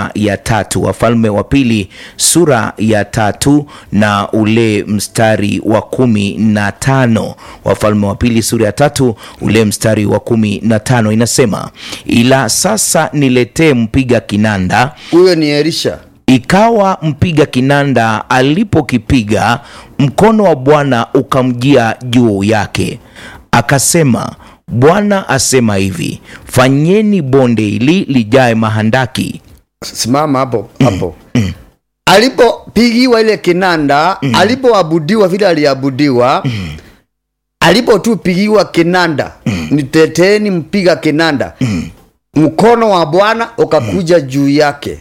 sura ya tatu. Wafalme wa Pili sura ya tatu na ule mstari wa kumi na tano. Wafalme wa Pili sura ya tatu ule mstari wa kumi na tano inasema, ila sasa niletee mpiga kinanda huyo ni elisha Ikawa mpiga kinanda alipokipiga, mkono wa Bwana ukamjia juu yake, akasema, Bwana asema hivi, fanyeni bonde hili lijae mahandaki. simama hapo hapo alipopigiwa ile kinanda alipoabudiwa vile aliabudiwa alipo tu pigiwa kinanda niteteni mpiga kinanda mkono wa bwana ukakuja juu yake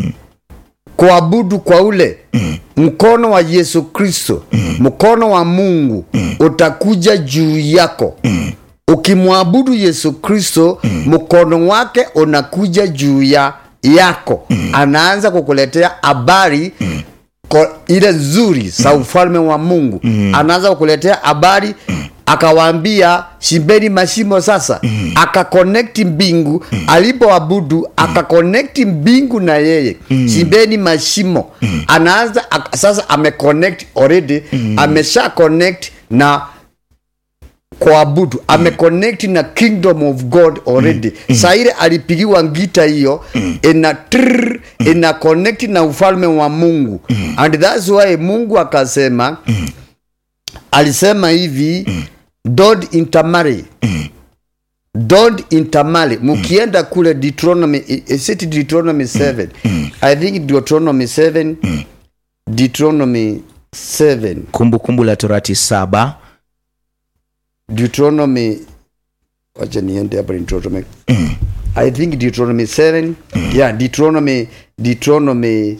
kuabudu kwa ule mkono wa yesu kristo mkono wa mungu utakuja juu yako ukimwabudu yesu kristo mkono wake unakuja juu ya yako anaanza kukuletea habari ko- ile nzuri za ufalme wa mungu anaanza kukuletea habari akawaambia shimbeni mashimo sasa akakonekti mbingu alipoabudu akakonekti mbingu na yeye shimbeni mashimo anaanza ak- sasa ameconnect already amesha connect na kuabudu ameconnect na kingdom of god already mm. saile alipigiwa ngita hiyo ina trrr, ina connect na ufalme wa mungu and thats why mungu akasema alisema hivi don't intermarry don't intermarry mukienda kule deuteronomy is it deuteronomy 7 i think deuteronomy 7 deuteronomy 7 Kumbukumbu la Torati saba Deuteronomy wacha niende hapo Deuteronomy I think Deuteronomy 7 yeah Deuteronomy Deuteronomy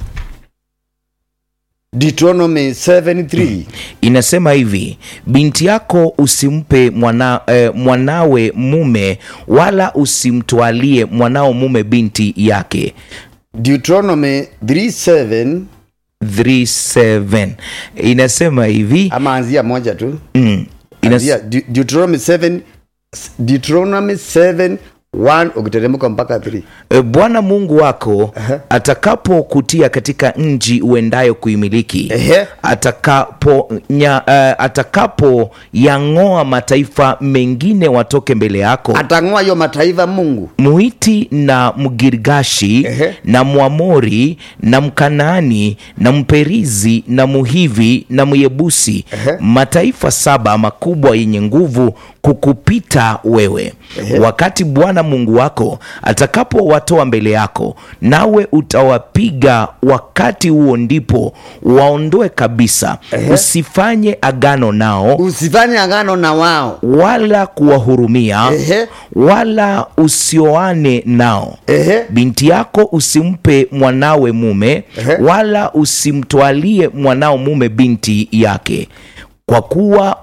Deuteronomy 7:3 inasema hivi, binti yako usimpe mwana, eh, mwanawe mume, wala usimtwalie mwanao mume binti yake. Deuteronomy 3:7 37 inasema hivi ama anzia moja tu mm, inas, anzia De- Deuteronomy 7 Deuteronomy 7 1 ukiteremka mpaka 3 E, Bwana Mungu wako atakapokutia katika nchi uendayo kuimiliki, Ehe. atakapo nya, uh, atakapo yang'oa mataifa mengine watoke mbele yako, atang'oa hiyo mataifa Mungu Muhiti na Mgirgashi Ehe. na Mwamori na Mkanaani na Mperizi na Muhivi na Myebusi, mataifa saba makubwa yenye nguvu kukupita wewe. Wakati Bwana Mungu wako atakapowatoa mbele yako, nawe utawapiga, wakati huo ndipo waondoe kabisa. Usifanye agano nao usifanye agano na wao wala kuwahurumia Ehe. wala usioane nao. Ehe. Binti yako usimpe mwanawe mume Ehe. wala usimtwalie mwanao mume binti yake, kwa kuwa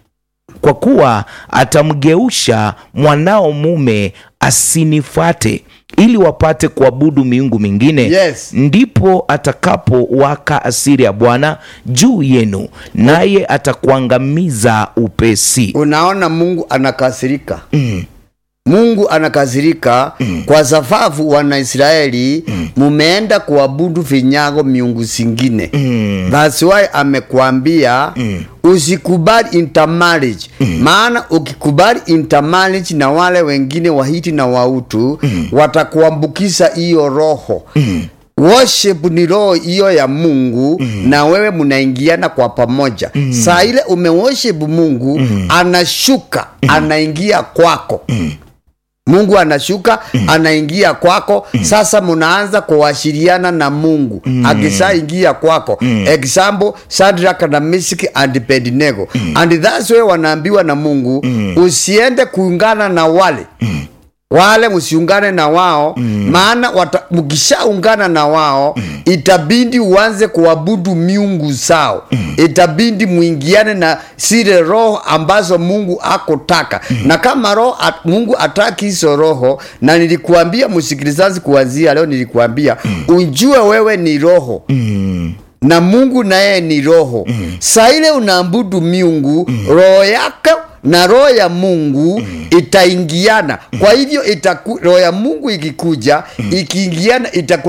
kwa kuwa atamgeusha mwanao mume asinifuate, ili wapate kuabudu miungu mingine. Yes. Ndipo atakapowaka asiri ya Bwana juu yenu, naye atakuangamiza upesi. unaona mungu anakasirika mm. mungu anakasirika mm. kwa sababu wanaisraeli mumeenda kuabudu vinyago miungu zingine mm. thats why amekwambia mm. usikubali intermarriage mm. maana ukikubali intermarriage na wale wengine wahiti na wautu mm. watakuambukiza hiyo roho mm worship ni roho hiyo ya mungu mm. na wewe mnaingiana kwa pamoja mm. saa ile umeworship mungu mm. anashuka mm. anaingia kwako mm. mungu anashuka mm. anaingia kwako mm. sasa mnaanza kuwashiriana na mungu mm. akishaingia kwako mm. example sadrak na misiki and abednego mm. and that's way wanaambiwa na mungu mm. usiende kuungana na wale mm wale msiungane na wao mm. maana wata- mkishaungana na wao mm. itabidi uanze kuabudu miungu zao mm. itabidi mwingiane na zile roho ambazo mungu akotaka mm. na kama roho at, mungu ataki hizo roho na nilikuambia msikilizaji kuanzia leo nilikuambia mm. ujue wewe ni roho mm na mungu naye ni roho mm. saa ile unaabudu miungu mm. roho yako na roho ya mungu mm. itaingiana kwa hivyo itaku, roho ya mungu ikikuja mm. ikiingiana itaku